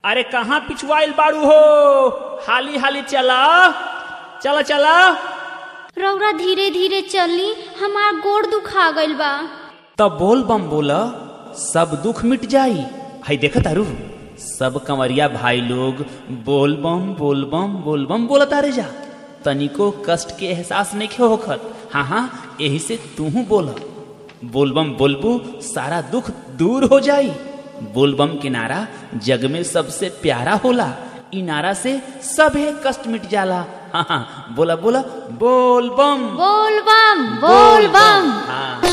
अरे कहाँ पिछुआइल बाड़ू हो हाली हाली चला चला चला रौरा धीरे धीरे चली हमार गोड़ दुखा गइल बा तब बोल बम बोला सब दुख मिट जाई हई देखा तारू सब कंवरिया भाई लोग बोल बम बोल बम बोल बम बोला तारे जा तनिको कष्ट के एहसास नहीं खे होखत हाँ हाँ यही से तू बोल बोलबम बोलबू सारा दुख दूर हो जाई बोलबम के नारा जग में सबसे प्यारा होला इ नारा से सभे कष्ट मिट जाला हाँ हाँ बोला बोला बोल बम बोल बम बोल बम हाँ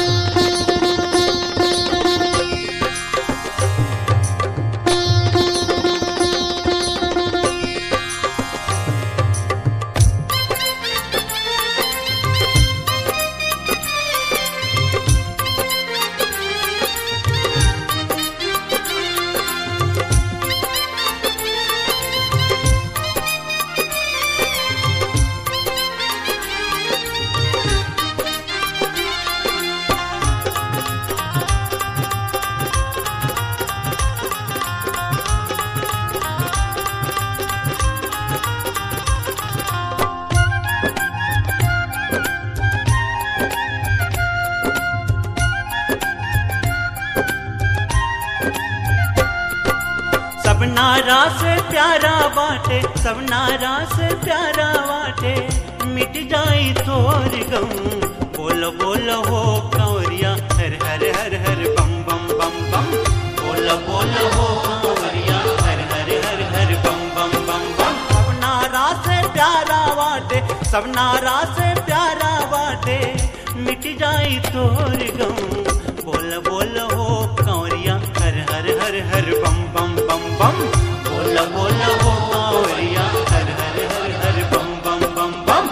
सब नारा से प्यारा बाटे सब नारा से प्यारा बाटे मिट जाई तोर गम बोलो बोलो हो कंवरिया हर हर हर हर बम बम बम बम बोलो बोलो हो कंवरिया हर हर हर हर बम बम बम बम सब नारा से प्यारा बाटे सब नारा से प्यारा बाटे मिट जाई तोर गम बोल बोल हो कंवरिया हर हर हर हर बम बम बम बम बोल बोल हो कंवरिया हर हर हर हर बम बम बम बम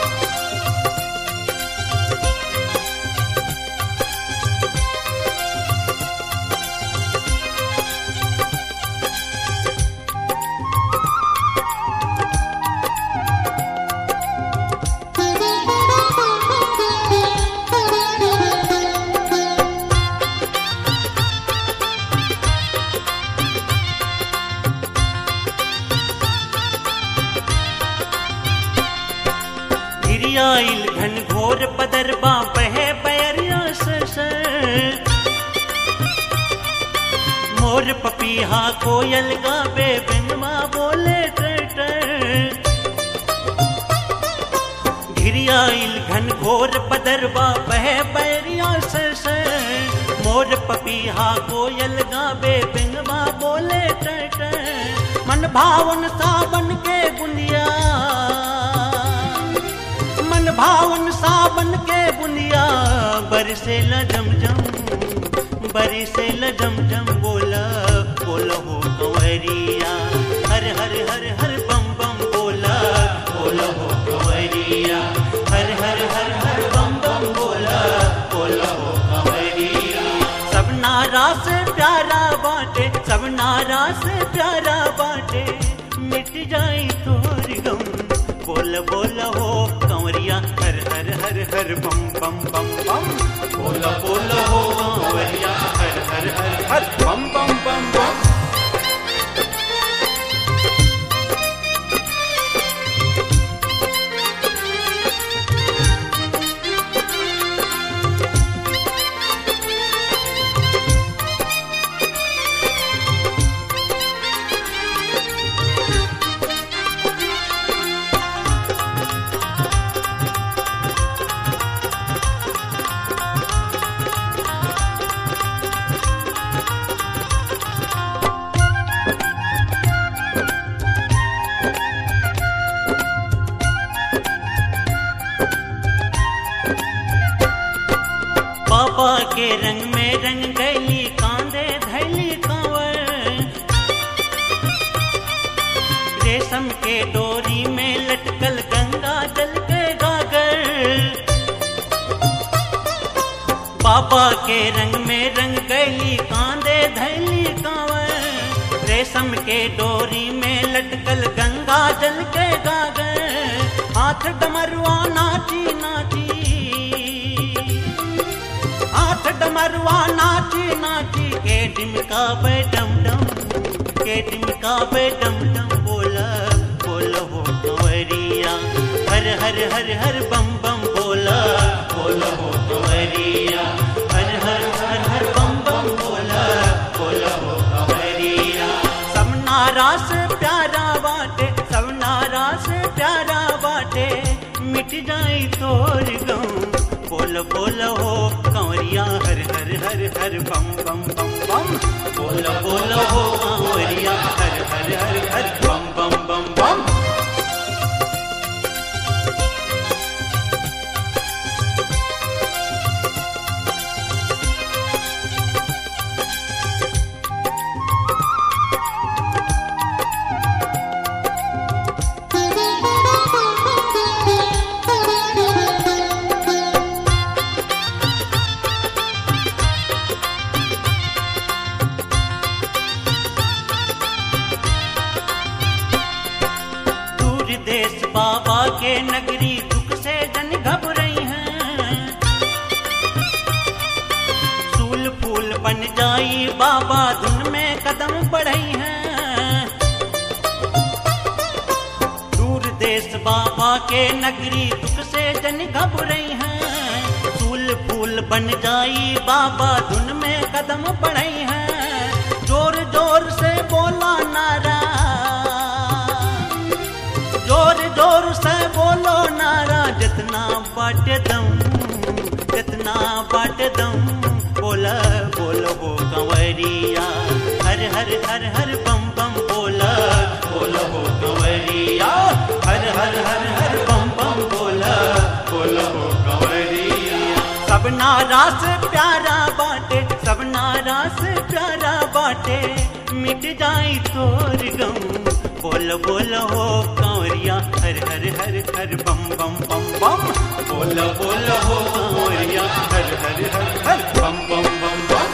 गिरियाइल घन घोर पदरबा बहे बैरिया सर मोर पपीहा कोयल गावे बिनमा बोले टर घिरियाइल घन घोर पदरबा बहे बैरिया सर मोर पपीहा कोयल गावे बिनमा बोले टर मन भावन सावन के बुनिया मन भावन सावन के बुनिया बरसे ल जम जम बरसे ल जम जम बोला बोला हो कंवरिया हर हर हर हर बम बम बोला बोला हो कंवरिया हर हर हर हर बम बम बोला बोला हो कंवरिया सब नारा से प्यारा बाटे सब नारा से प्यारा बाटे मिट जाई तोर गम बोल बोल हो कंवरिया हर हर हर हर बम बम बम बम बोल बोल हो कंवरिया हर हर हर हर बम बम बम बम पापा के रंग में रंग गैली कांदे धैली कांवर रेशम के डोरी में लटकल गंगा जल के गागर पापा के रंग में रंग गैली कांदे धैली कांवर रेशम के डोरी में लटकल गंगा जल के गागर हाथ डमरुआ नाची नाची हाथ डमरुआ नाची नाची के डिमका पे डम डम के डिमकावे डम डम बोला बोला हो कंवरिया हर हर हर हर बम बम बोला बोला हो कंवरिया हर हर हर हर बम बम बोला बोला हो कंवरिया सब नारा से प्यारा बाटे सब नारा से प्यारा बाटे मिट जाई तोर गम बोल बोल हो कंवरिया हर हर हर हर बम बम बम बम बोल बोल हो कंवरिया हर हर हर हर बम बम बम बम दूर देश बाबा के नगरी दुख से जन घबराई हैं सूल फूल बन जाई बाबा धुन में कदम बढ़ई हैं दूर देश बाबा के नगरी दुख से जन घबराई हैं सूल फूल बन जाई बाबा धुन में कदम बढ़ई हैं जोर जोर से बोला नारा जोर जोर से बोलो नारा जितना बाट दम जितना बाट दम बोला बोलो हो कंवरिया हर हर हर हर बम बम बोला बोलो हो कंवरिया हर हर हर हर बम बम बोला बोलो हो कंवरिया सब नारा से प्यारा बाटे सब नारा से प्यारा बाटे मिट जाई तोर गम बोल बोल हो कंवरिया हर हर हर हर बम बम बम बम बोल बोल हो कंवरिया हर हर हर हर बम बम बम बम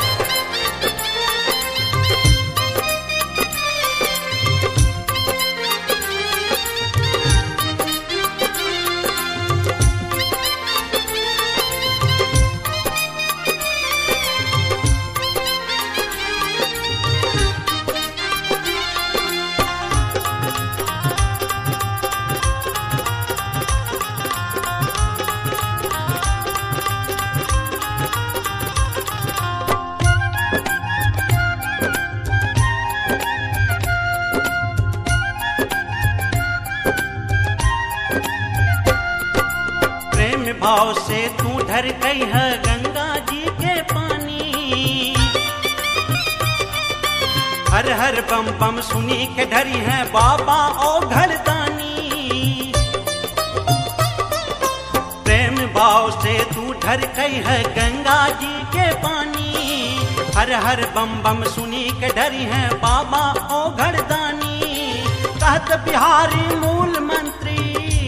प्रेम भाव से तू ढर गई है गंगा जी के पानी हर हर बम बम सुनी के ढरी है बाबा ओ घरदानी प्रेम भाव से तू ढर गई है गंगा जी के पानी हर हर बम बम सुनी के डरी है बाबा ओ घरदानी कहत बिहारी मूल मंत्री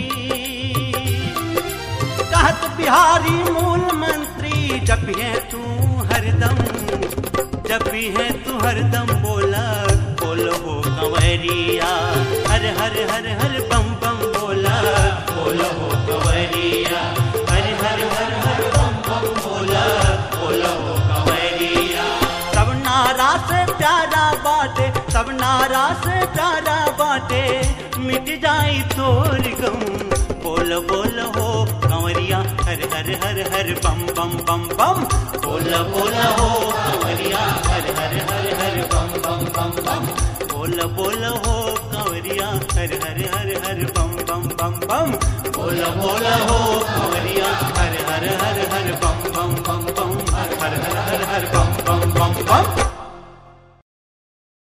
कहत बिहारी मूल मंत्री जब भी है तू हरदम जब भी है तू हरदम बोला बोलो हो कंवरिया हर हर हर हर बम बम बोला बोलो हो कंवरिया हर हर हर हर बम बम बोला बोलो हो कंवरिया सब नारा से प्यारा बाटे सब नारा से प्यारा बाटे मिट जाई तोर गम बोल बोल हो कंवरिया हर हर हर हर बम बम बम बम बोल बोल हो कंवरिया हर हर हर हर बम बम बम बम बोल बोल हो कंवरिया हर हर हर हर बम बम बम बम बोल बोल हो कंवरिया हर हर हर हर बम बम बम बम हर हर हर हर हर बम बम बम बम